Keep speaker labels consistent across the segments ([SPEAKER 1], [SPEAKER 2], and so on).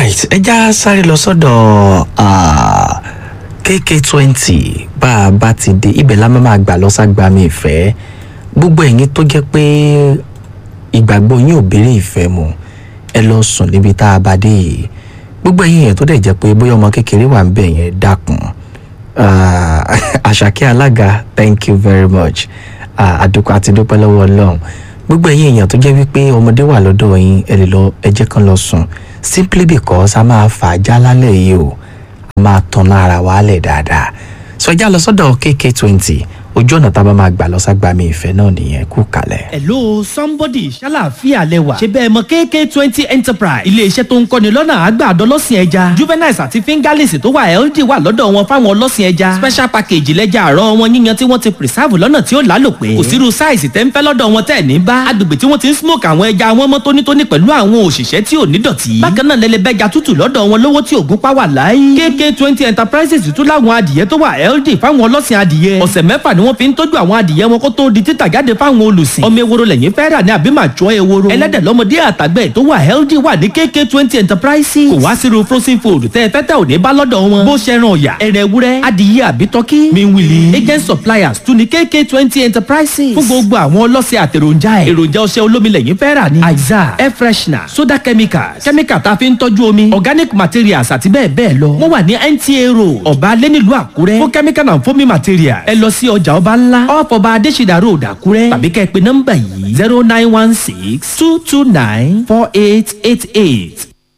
[SPEAKER 1] alright ẹ já sáré lọ sọ́dọ̀ ah, kk twenty bá a bá ti dé ibẹ̀ la máa gbà lọ ságbami ìfẹ́ gbogbo ẹ̀yin tó jẹ́ pé ìgbàgbọ́ yín ò béèrè ìfẹ́ mu ẹ lọ sùn níbi tá a bá dé yìí gbogbo ẹ̀yin yẹn tó dẹ̀ jẹ́ pé bóyá ọmọ kékeré wà ń bẹ̀ yẹn dákun Ah, àṣàkẹ́ alága thank you very much Ah, àdúpẹ́ àti dúpẹ́ lọ́wọ́ ọlọ́run gbogbo ẹ̀yin èèyàn tó jẹ́ wípé ọmọdé wà lọ́dọ̀ yín ẹ lè lọ ẹ jẹ́ kán lọ sùn simply because a máa fà á já lálẹ́ yìí o a máa tan lára wa lẹ̀ dáadáa sọ ẹ já lọ sọ́dọ̀ kk twenty ojú ọ̀nà tá a bá máa gbà lọ ságbàmì ìfẹ́ náà nìyẹn kú kalẹ̀.
[SPEAKER 2] hello somebody ṣàlàáfíà lẹwà ṣe bẹ́ẹ̀ mọ kk twenty enterprise iléeṣẹ́ tó ń kọ́ni lọ́nà àgbàdo ọlọ́sìn ẹja juveniles àti fingerlings tó wà ld wà lọ́dọ̀ wọn fáwọn ọlọ́sìn ẹja special package lẹ́jà àárọ̀ wọn yíyan tí wọ́n ti preserve lọ́nà tí ó lálòpẹ́ kò sírú size tẹ́ ń fẹ́ lọ́dọ̀ wọn tẹ́ ní bá agbègbè tí wọ́n ti ń smoke àwọn ẹja wọn mọ́ tónítóní pẹ̀lú àwọn òṣìṣẹ́ tí ò ní dọ̀tí bákan náà lẹ́lẹ́bẹ́ja tútù lọ́dọ̀ wọn lówó tí ògún pa wà láyé kk twenty enterprises tún láwọn adìyẹ tó wà ld fáwọn ọlọ́sìn adìyẹ ọ̀sẹ̀ mẹ́fà ni wọ́n fi ń tọ́jú àwọn adìyẹ wọn kó tó di títà jáde fáwọn olùsìn ọmọ eworo lẹ́yìn fẹ́ rà ní àbí màjọ eworo ẹlẹ́dẹ̀ lọ́mọdé àtàgbẹ̀ tó wà healthy wà ní kk twenty enterprises kò wá sírú frozen food tẹ́ ẹ fẹ́ tẹ́ ò ní bá lọ́dọ̀ wọn bó ṣe ran ọ̀yà ẹ̀rẹ̀ ewúrẹ́ adìyẹ àbí tọ́kí miwili agent suppliers tún ní kk twenty enterprises fún gbogbo àwọn ọlọ́sẹ̀ àtẹ̀ròjà ẹ̀ èròjà ọṣẹ olómi lẹ́yìn fẹ́ rà ní aiza air freshener soda chemicals chemical tá a fi ń tọ́jú omi organic materials àti bẹ́ẹ̀ bẹ́ẹ̀ lọ wọ́n wà ní nta road ọ̀bá alẹ́ nílùú àkúrẹ́ fún chemical and foaming materials ẹ lọ sí ọjà ọba ńlá ọ̀fọ̀ba adésìdá road àkúrẹ́ tàbí kẹ́ ẹ pé nọ́mbà yìí zero nine one six two two nine four eight eight eight.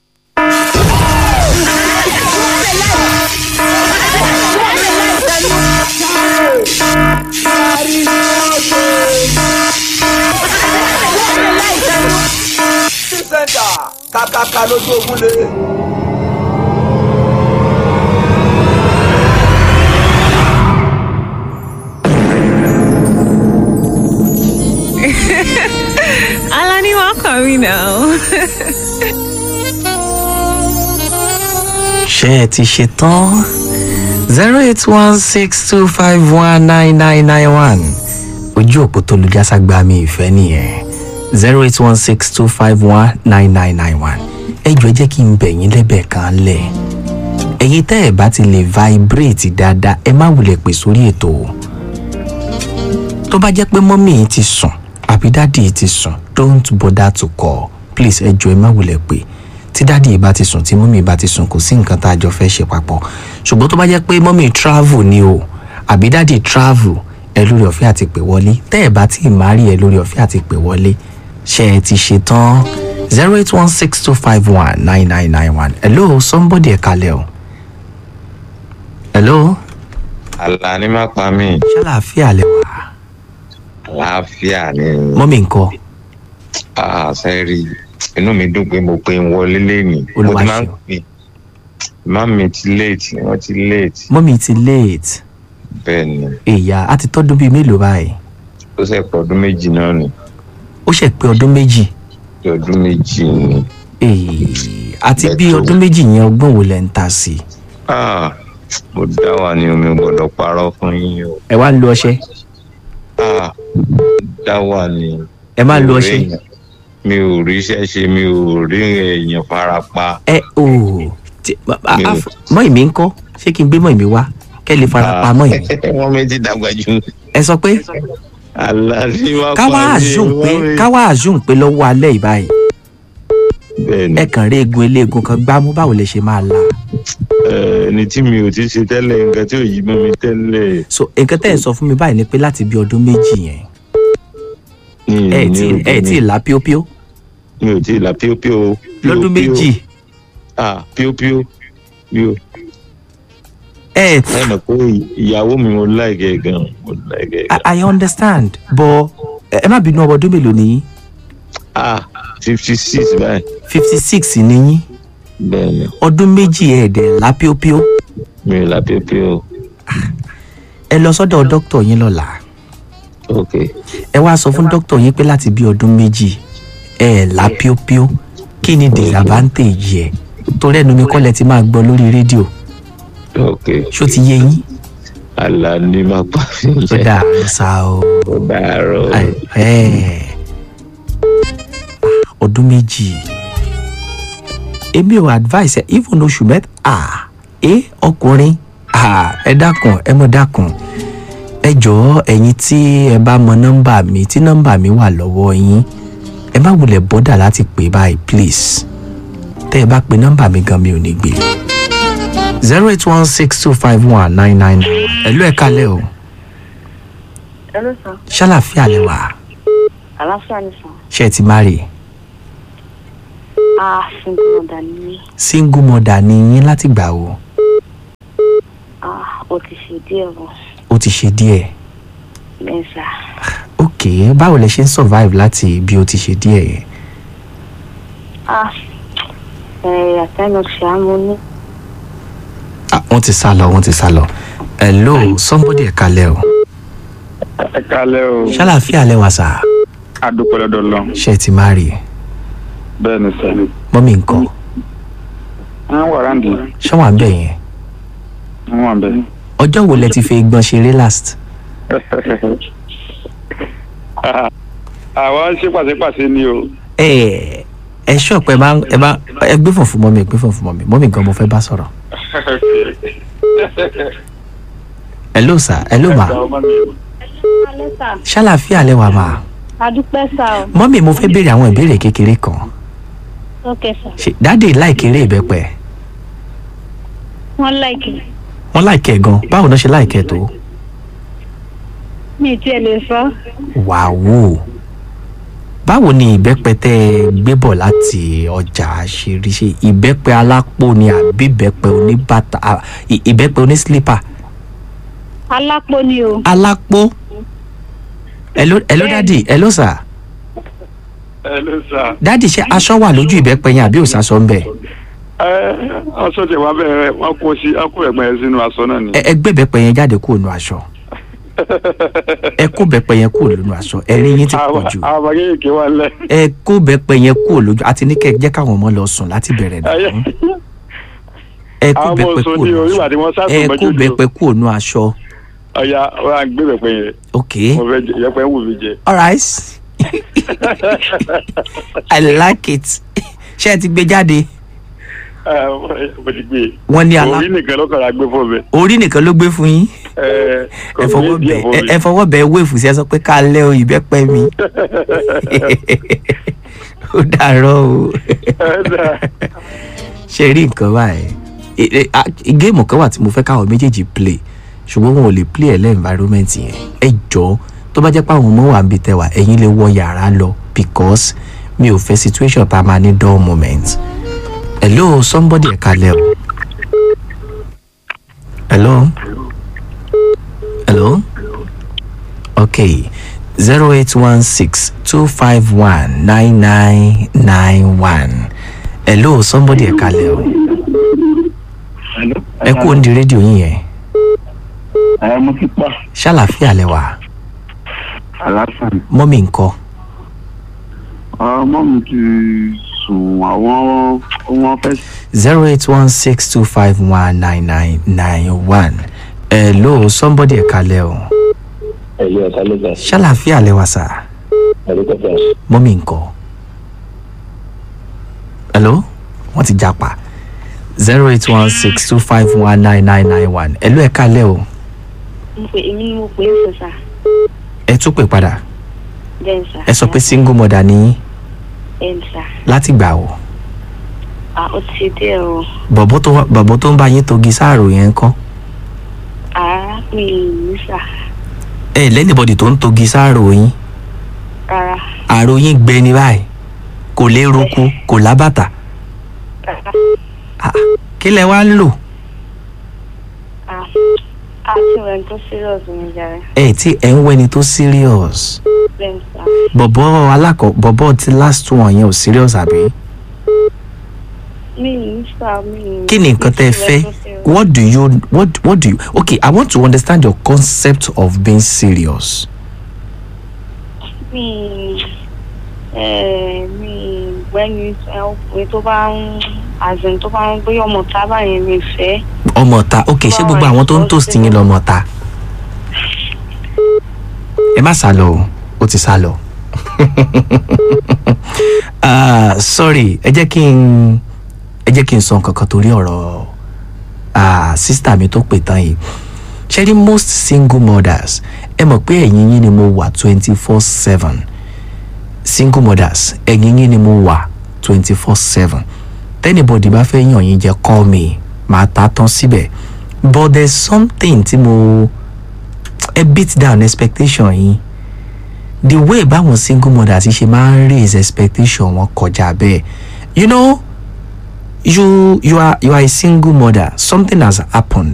[SPEAKER 3] sẹ́ńtà kàkàkà lójú ogun lé.
[SPEAKER 4] Alani, welcome, you know.
[SPEAKER 1] ṣé ẹ ti ṣe tán zero eight one six two five one nine nine nine one ojú òpó tó lu jáságbàmì ìfẹ́ nìyẹn zero eight one six two five one nine nine nine one ẹ jọ ẹ jẹ́ kí n bẹ̀ yín lẹ́bẹ̀ kan lẹ̀ ẹ̀yin tẹ́ ẹ̀ bá ti lè vibrate dáadáa ẹ má wulẹ̀ pè sórí ètò o tó bá jẹ́ pé mọ́mì yìí ti sùn àbí dáàdì yìí ti sùn don't bother to call please ẹ jọ ẹ má wulẹ̀ pè tí dáàdì yìí bá ti sùn tí mọ́mì bá ti sùn kò sí nǹkan tá a jọ fẹ́ ṣe papọ̀ ṣùgbọ́n tó bá jẹ́ pé mọ́mì travel ni o àbí dáàdì travel ẹ lórí ọ̀fẹ́ àti pè wọlé tẹ́ ẹ bá ti máa rí ẹ lórí ọ̀fẹ́ àti pè wọlé ṣe ẹ ti ṣe tán zero eight one six two five one nine nine nine one hello somebody ẹ kalẹ̀ o hello
[SPEAKER 5] Àlàní má pa mí
[SPEAKER 1] ṣàlàáfíà lẹ wà
[SPEAKER 5] àlàáfíà ni
[SPEAKER 1] mọ́mì ńkọ́
[SPEAKER 5] àṣẹrí inú mi dùn pé mo pe ń wọlé lẹ́nìí mo
[SPEAKER 1] Olúwa
[SPEAKER 5] ti máa ń
[SPEAKER 1] ṣeun.
[SPEAKER 5] pè má mi ti late wọ́n ti late
[SPEAKER 1] mọ́mì ti late
[SPEAKER 5] bẹ́ẹ̀ ni
[SPEAKER 1] èyà á ti tọ́dún bíi mélòó báyìí
[SPEAKER 5] ó ṣe pọ̀ ọdún méjì náà ni
[SPEAKER 1] ó ṣe pé ọdún méjì
[SPEAKER 5] bí ọdún méjì ni
[SPEAKER 1] Èè, àti bí
[SPEAKER 5] Bẹ́ẹ̀ tó.
[SPEAKER 1] ọdún méjì yẹn ọgbọ́n wo lẹ́ ń ta sí i
[SPEAKER 5] Ah, mo dá wà ní omi ò gbọ́dọ̀ parọ́ fún yín o
[SPEAKER 1] ẹ wá ń lo ọṣẹ
[SPEAKER 5] Ah, dá wà ní.
[SPEAKER 1] ẹ má
[SPEAKER 5] mi
[SPEAKER 1] lo
[SPEAKER 5] ò
[SPEAKER 1] ọṣẹ
[SPEAKER 5] rí èèyàn- mi ò rí iṣẹ́ ṣe mi ò rí èèyàn farapa
[SPEAKER 1] ẹ ò tí- a- a-
[SPEAKER 5] Mi ò-
[SPEAKER 1] mọ́ ìmí ń kọ́ ṣé kí n gbé mọ́ ìmí wá kẹ́ lè fara pa mọ́ ìmí
[SPEAKER 5] wọ́n mi ti dàgbà jù
[SPEAKER 1] ẹ sọ pé
[SPEAKER 5] Àlàní má pa
[SPEAKER 1] káwá
[SPEAKER 5] mí,
[SPEAKER 1] àzùn pé
[SPEAKER 5] wọ́n mi-
[SPEAKER 1] káwá àzùn pé lọ́wọ́ alẹ́ ìbáyìí
[SPEAKER 5] bẹ́ẹ̀ ni
[SPEAKER 1] ẹ kàn rí eegun eléegun kan gbámú báwo lè ṣe máa la
[SPEAKER 5] Eh, ẹni tí mi ò ti ṣe tẹ́lẹ̀ nǹkan tí ò yí mọ́ mi tẹ́lẹ̀
[SPEAKER 1] so nǹkan tẹ́ ẹ̀ sọ fún mi báyìí ni pé láti bí ọdún méjì yẹn
[SPEAKER 5] ní
[SPEAKER 1] ẹ ẹ̀ tí
[SPEAKER 5] ní
[SPEAKER 1] ẹ ẹ̀ tí ì la píópíó
[SPEAKER 5] mi ò tí ì la píópíó
[SPEAKER 1] lọ́dún méjì
[SPEAKER 5] ah píópíó mi ò
[SPEAKER 1] ẹ ẹ̀
[SPEAKER 5] ẹ mọ̀ pé ìyàwó mi mo láìkẹ́ gan mo láìkẹ́ gan
[SPEAKER 1] I, I understand but ẹ ẹ má bínú ọmọ ọdún mélòó nìyí
[SPEAKER 5] ah fifty six báyìí
[SPEAKER 1] fifty six nìyí
[SPEAKER 5] bẹ́ẹ̀ ni
[SPEAKER 1] ọdún méjì ẹ̀ẹ́dẹ̀ la píópíó
[SPEAKER 5] mi ò la píópíó
[SPEAKER 1] ẹ lọ sọ́dọ̀ dókítà yín lọ́la
[SPEAKER 5] ok
[SPEAKER 1] ẹ wá sọ fún dókítà yín pé láti bí ọdún méjì ẹ ẹ̀ la píópíó kí ni disadvantage ẹ̀ torí ẹnu mi kọ́lẹ̀ ti máa gbọ́ lórí rédíò
[SPEAKER 5] ok
[SPEAKER 1] ṣó ti yé yín
[SPEAKER 5] Àlàní má pa mí
[SPEAKER 1] ó dáa ló sá o
[SPEAKER 5] ó dàárọ̀
[SPEAKER 1] Ai, ẹ̀. ọdún méjì èmi ò advice ẹ even oṣù mẹ́ta ah ẹ ọkùnrin ah ẹ dákun ẹ mọ̀ dákun ẹ jọ̀ọ́ ẹ̀yin tí ẹ bá mọ nọ́mbà mi tí nọ́mbà mi wà lọ́wọ́ yín ẹ má wulẹ̀ bọ́dà láti pè báyìí please tẹ́ ẹ bá pe nọ́mbà mi gan mi ò ní gbé zero eight one six two five one nine nine ẹ̀lú ẹ̀ kalẹ̀ o
[SPEAKER 6] Hello, sir.
[SPEAKER 1] ṣàlàfíà lẹ wà
[SPEAKER 6] Àlàáfíà ni sàn.
[SPEAKER 1] ṣe ẹ ti má rè
[SPEAKER 6] Ah, single mother ni mí.
[SPEAKER 1] single mother ni yín láti gbà o
[SPEAKER 6] Ah, ó ti ṣe díẹ̀ o.
[SPEAKER 1] ó ti ṣe díẹ̀
[SPEAKER 6] Bẹ́ẹ̀ sà.
[SPEAKER 1] ok báwo lẹ ṣe ń survive láti bí ó ti ṣe díẹ̀ yẹn
[SPEAKER 6] Ah, ẹ̀ àtẹnu ṣe àmú ní.
[SPEAKER 1] ah wọ́n ti sá lọ wọ́n ti sá lọ hello somebody ẹ̀ kalẹ̀ o
[SPEAKER 7] ẹ kálẹ́ o
[SPEAKER 1] ṣàlàfíà lẹ wà sà
[SPEAKER 7] adúpẹ́ lọ́dọ̀ lọ
[SPEAKER 1] ṣe ẹ ti má rè
[SPEAKER 7] bẹ́ẹ̀ ni sẹ́
[SPEAKER 1] mọ́mí nǹkan
[SPEAKER 7] wọ́n wà ráǹdì
[SPEAKER 1] ṣọ́wọ́n àbẹ̀ yẹn
[SPEAKER 7] wọ́n wà bẹ́ẹ̀.
[SPEAKER 1] ọjọ́ wo lẹ ti fi gbọ́n ṣeré last
[SPEAKER 7] àwa ṣe pàṣípàṣẹ ni o
[SPEAKER 1] ẹ ẹ ṣọ́ọ̀pù ẹ máa ẹ máa ẹ gbé fún fún mọ́mí ẹ gbé fún fún mọ́mí mọ́mí gan mo fẹ́ bá sọ̀rọ̀ hello sà hello ma
[SPEAKER 6] Alẹ́ sà,
[SPEAKER 1] ṣàlàfíà lẹ wà ma
[SPEAKER 6] adúpẹ́ sà o.
[SPEAKER 1] mọ́mí mo fẹ́ béèrè àwọn ìbéèrè kékeré kan
[SPEAKER 6] Ok sà.
[SPEAKER 1] ṣe dáàdì láìkéré ìbẹ́pẹ
[SPEAKER 6] Wọ́n láìkì.
[SPEAKER 1] wọ́n láìkẹ́ gan báwo náà ṣe láìkẹ́ tó
[SPEAKER 6] Mi ì tiẹ̀ lè sọ.
[SPEAKER 1] wàá báwo ni ìbẹ́pẹ tẹ́ ẹ gbé bọ̀ láti ọjà àṣírí ṣe ìbẹ́pẹ alápò ni àbí ìbẹ́pẹ oníbàtà à, ì- ìbẹ́pẹ onísílípà
[SPEAKER 6] Alápò ni o.
[SPEAKER 1] alápò hello hello dádì hello sà
[SPEAKER 7] ẹ ló sà
[SPEAKER 1] dádì ṣe aṣọ wà lójú ìbẹ́pẹ yẹn àbí òsàsọ ń bẹ̀
[SPEAKER 7] ẹ aṣọ tẹ wá bẹ́ẹ̀ wọ́n kó sí ọkọ ẹ̀gbọ́n ẹ̀ sínú aṣọ náà ni.
[SPEAKER 1] ẹ ẹ gbé ìbẹ́pẹ yẹn jáde kúrò nù aṣọ ẹ kó ìbẹ́pẹ yẹn kúrò nù aṣọ ẹ̀rín yín ti pọ̀ jù
[SPEAKER 7] àwọn ọmọ kéèké wà lẹ.
[SPEAKER 1] ẹ kó ìbẹ́pẹ yẹn kúrò lójú àti ní kẹ́ ẹ jẹ́ káwọn ọmọ lọ sùn láti bẹ̀rẹ̀ nù ẹ kó
[SPEAKER 7] àwọn ọmọ
[SPEAKER 1] ìbẹ́pẹ
[SPEAKER 7] sọ
[SPEAKER 1] kúrò
[SPEAKER 7] ní
[SPEAKER 1] nù
[SPEAKER 7] o nígbà
[SPEAKER 1] aṣọ
[SPEAKER 7] tí wọ́n
[SPEAKER 1] ẹ
[SPEAKER 7] sásùn
[SPEAKER 1] kó
[SPEAKER 7] mọ́jú lò
[SPEAKER 1] ìbẹ́pẹ kúrò nù aṣọ
[SPEAKER 7] ọ̀ya wọ́n á gbé bẹ̀pẹ̀ yẹn
[SPEAKER 1] ok
[SPEAKER 7] mo fẹ́ jẹ ìyẹ́pẹ̀ ń wù mí jẹ.
[SPEAKER 1] alright i like it ṣé ẹ ti gbé jáde
[SPEAKER 7] Ẹ, mo ti gbé e.
[SPEAKER 1] wọ́n ní alá
[SPEAKER 7] orí nìkan ló kọ̀ra gbé fún mi.
[SPEAKER 1] orí nìkan ló gbé fún yín
[SPEAKER 7] Ẹ, kò
[SPEAKER 1] ẹ
[SPEAKER 7] ní
[SPEAKER 1] fọwọ́
[SPEAKER 7] díẹ̀
[SPEAKER 1] bẹ
[SPEAKER 7] fún
[SPEAKER 1] ẹ-
[SPEAKER 7] mi.
[SPEAKER 1] ẹ fọwọ́ bẹ wéèfù sí ẹ sọ pé ká lẹ́ o ìbẹ́pẹ mi ó dàárọ̀ o
[SPEAKER 7] Ẹ dà.
[SPEAKER 1] ṣe rí nǹkan báyìí E- e- a- géèmù kan wà tí mo fẹ́ káwọn méjèèjì play ṣùgbọ́n wọn ò lè play ẹ̀ lẹ́ environment yẹn ẹ jọ tó bá jẹ́ pé àwọn ọmọ wà ń bi tẹwà ẹ̀yin lè wọ yàrá lọ because mi ò fẹ́ situation tá a máa ní dull moment hello somebody ẹ̀ka lẹ́ o hello hello okay zero eight one six two five one nine nine nine one hello somebody ẹ̀ka lẹ́ o ẹ kú òǹdí rédíò yín yẹn
[SPEAKER 7] ẹ mo ti pa
[SPEAKER 1] ṣàlàfíà lẹ wà
[SPEAKER 7] àlàáfíà ni.
[SPEAKER 1] mọ́mì ńkọ́
[SPEAKER 7] ọmọ mi ti sùn àwọn wọn fẹ́
[SPEAKER 1] zero eight one six two five one nine nine nine one hello somebody ẹ̀ka lẹ́ o
[SPEAKER 5] ẹ̀lú ẹ̀ka ló gbà
[SPEAKER 1] ṣàlàfíà lẹ wà sà
[SPEAKER 5] ẹ̀lú kọjá
[SPEAKER 1] mọ́mì ńkọ́ hello wọ́n ti japa zero eight one six two five one nine nine nine one hello ẹ̀ka lẹ́ o
[SPEAKER 6] Mo pè èmi ni mo pè é sọ sà.
[SPEAKER 1] ẹ tún pè padà
[SPEAKER 6] Bẹ́ẹ̀ sà.
[SPEAKER 1] ẹ sọ pé single mother ni yín
[SPEAKER 6] Bẹ́ẹ̀ sà.
[SPEAKER 1] láti gbà o
[SPEAKER 6] Ah, ó ti ṣe díẹ̀ o.
[SPEAKER 1] bọ̀bọ̀ tó wá- bọ̀bọ̀ tó ń bá yín togi sáàrò yẹn ńkọ́
[SPEAKER 6] Ah, mi ì ní sà.
[SPEAKER 1] ẹ lẹ́nìbọ̀dì tó ń togi sáàrò yín
[SPEAKER 6] Rárá.
[SPEAKER 1] àrò yín gbẹ ní báyìí kò lè roku kò lábàtà
[SPEAKER 6] Rárá.
[SPEAKER 1] Ah, kí lẹ wá ń lò
[SPEAKER 6] Ah, àti ìwẹ̀ tó serious ni jàre.
[SPEAKER 1] ẹ tí ẹ ń wẹni tó serious
[SPEAKER 6] Bẹ́ẹ̀ sà.
[SPEAKER 1] bọ̀bọ̀ alákọ̀ bọ̀bọ̀ ti last one yẹn ò serious àbí
[SPEAKER 6] Mi ì ní sà, mi ì ní.
[SPEAKER 1] kí ni nǹkan tẹ́ ẹ fẹ́ what do you what what do you okay i want to understand your concept of being serious
[SPEAKER 6] Mi ẹ̀ mi gbẹ́ni ọkùnrin tó bá ń àzìn tó bá ń gbé ọmọ tábà yẹn mi fẹ́.
[SPEAKER 1] ọmọ ta okay ṣé gbogbo àwọn tó ń toast yín lọmọ ta ẹ má sá lọ o ó ti sá lọ Ah, sorry ẹ jẹ́ kí n ẹ jẹ́ kí n sọ nǹkan kan torí ọ̀rọ̀ ah, sísítà mi tó pè tán yìí ṣe rí most single mothers ẹ mọ̀ pé ẹ̀yìn yín ni mo wà twenty four seven single mothers ẹ̀yìn yín ni mo wà twenty four seven tẹ́nibọ̀dì bá fẹ́ yàn yín jẹ́ call me màá ta tán síbẹ̀ but there's something tí mo ẹ beat down expectation yín the way báwọn single mothers ṣe máa ń raise expectation wọn kọjá bẹ́ẹ̀ you know you you are you are a single mother something has happened